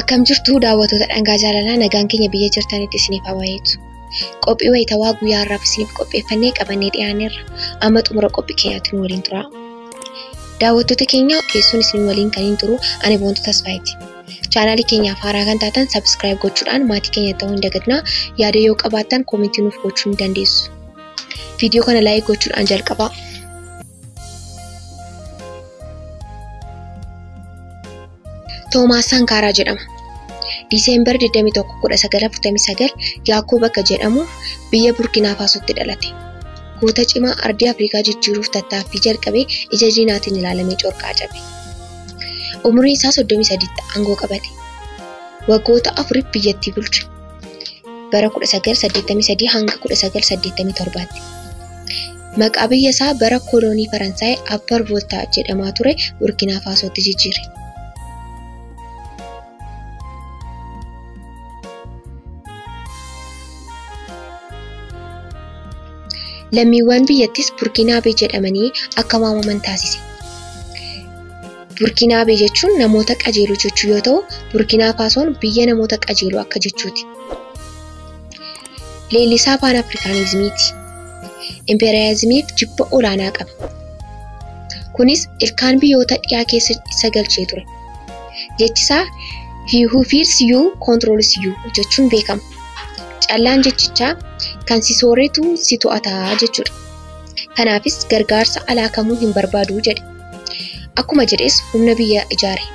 Akkam jirtu daawwattoota dhangaa jaalalaa nagaan keenya biyya jirtanitti isiniif haa baay'atu. Qophii wayitawaa guyyaa har'aaf isiniif qopheeffannee qabannee dhiyaanneerra. Amma xumura qophii keenyaatti nu waliin tura. Daawwattoota keenya keessuun isin waliin kan hin turu ani boontuu tasfaayeeti. Chaanaalii keenyaaf haaraa kan taatan sabskiraayib gochuudhaan maatii keenya ta'uu hin dagatinaa. Yaada yoo qabaattan koomentii nuuf gochuu ni dandeessu. Viidiyoo kana laayik gochuudhaan jalqabaa. Toomaas Sankaaraa jedhama. Diiseembar 21 1949 Yaakoo bakka jedhamu biyya Burkina Faasootti dhalate. Goota cimaa ardii Afrikaa jijjiiruuf tattaaffii jalqabee ija diinaatiin ilaalamee corqaa cabe. Umriin isaa 33tti aangoo qabate. Waggoota afuriif biyyattii bulche. Bara 1983 hanga 1987tti. Maqaa biyya isaa bara kooloonii Faransaay Appar Voltaa jedhamaa ture Burkina Faasootti jijjiire. Lammiiwwan biyyattis Burkinaabee jedhamanii akka waamaman taasise. Burkinaabee jechuun namoota qajeeluu jechuu yoo ta'u, Burkinaa Faasoon biyya namoota qajeeluu akka jechuuti. Leellisaa Paan Afrikaanizimiiti. Impeeriyaalizimiif jibba olaanaa qaba. Kunis ilkaan biyyoota dhiyaa keessa isa galchee ture. Jechisaa He who fears you controls you jechuun beekama. Callaan jechichaa kan si sooretu si to'ataa jechuudha. Kanaafis gargaarsa alaa kamuu hin barbaadu jedhe. Akkuma jedhes humna biyya ijaare.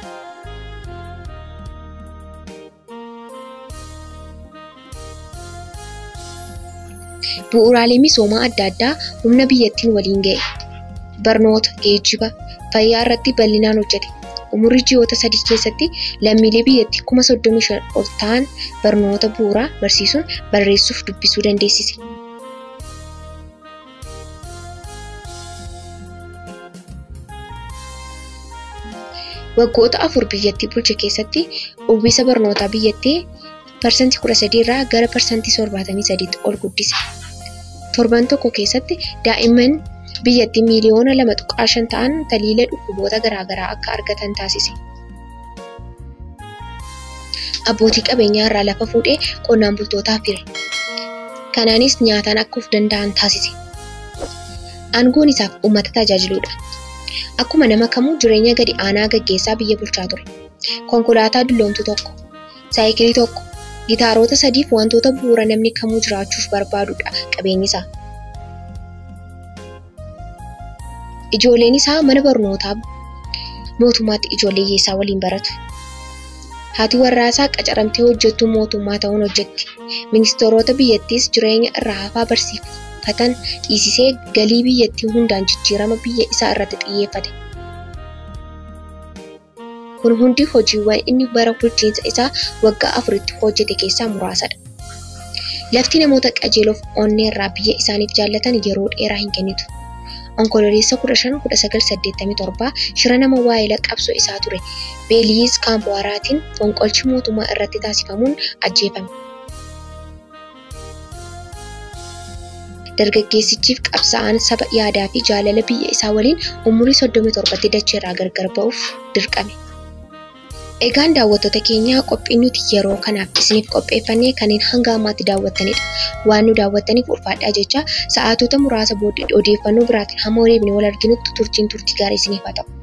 Bu'uuraalee misoomaa adda addaa humna biyyattiin waliin ga'e. Barnoota, geejjiba, fayyaa irratti bal'inaan hojjete. Umurii ji'oota sadii keessatti lammiilee biyyattii kuma soddomii shan ol ta'an barnoota bu'uuraa barsiisuun barreessuuf dubbisuu dandeessise. Waggoota afur biyyattii bulche keessatti uwwisa barnootaa biyyattii parsantii kudha sadii irraa gara parsantii torbaatamii sadiitti ol guddise. Torban tokko keessatti daa'imman biyyattii miiliyoona lama tuqaa shan ta'an taliila dhukkuboota garaagaraa akka argatan taasise. Abbootii qabeenyaa irraa lafa fuudhee qonnaan bultootaaf hire. Kanaanis nyaataan akka of danda'an taasise. Aangoon isaaf uummata tajaajiluudha. Akkuma nama kamuu jireenya gadi aanaa gaggeessaa biyya bulchaa ture. Konkolaataa dulloomtu tokko, saayikilii tokko, gitaarota sadiif wantoota bu'uura namni kamuu jiraachuuf barbaadudha qabeenyi isaa. Ijoolleen isaa mana barnootaa mootummaatti ijoollee hiyyeessaa waliin baratu. Haati warraa isaa qacaramtee hojjettuu mootummaa ta'uun hojjetti. Ministeerota biyyattiis jireenya irraa hafaa barsiifatan dhiisisee galii biyyattii hundaan jijjiirama biyya isaa irratti xiyyeeffate. Kun hundi hojiiwwan inni bara bulchiinsa isaa waggaa afuritti hojjete keessaa muraasadha. Lafti namoota qajeeloof onnee irraa biyya isaaniif jaallatan yeroo dheeraa hin kennitu. Onkololeessa 15-1987 shira nama waa'ee qabsoo isaa ture Beeliyiis Kaampwaaraatiin fonqolchi mootummaa irratti taasifamuun ajjeefame. Dargaggeessichiif qabsa'aan saba yaadaa fi jaalala biyya isaa waliin umurii 37tti dacheerraa gargar ba'uuf dirqame. Egaan daawwattoota keenyaa qophiin nuti yeroo kanaaf isiniif qopheeffannee kanneen hanga ammaatti daawwattanidha. Waan nu daawwattaniif ulfaadhaa jecha sa'aatota muraasa booddee odeeffannoo biraatiin hamma waliin wal arginutti turtiin turtii gaarii isiniif haa ta'u.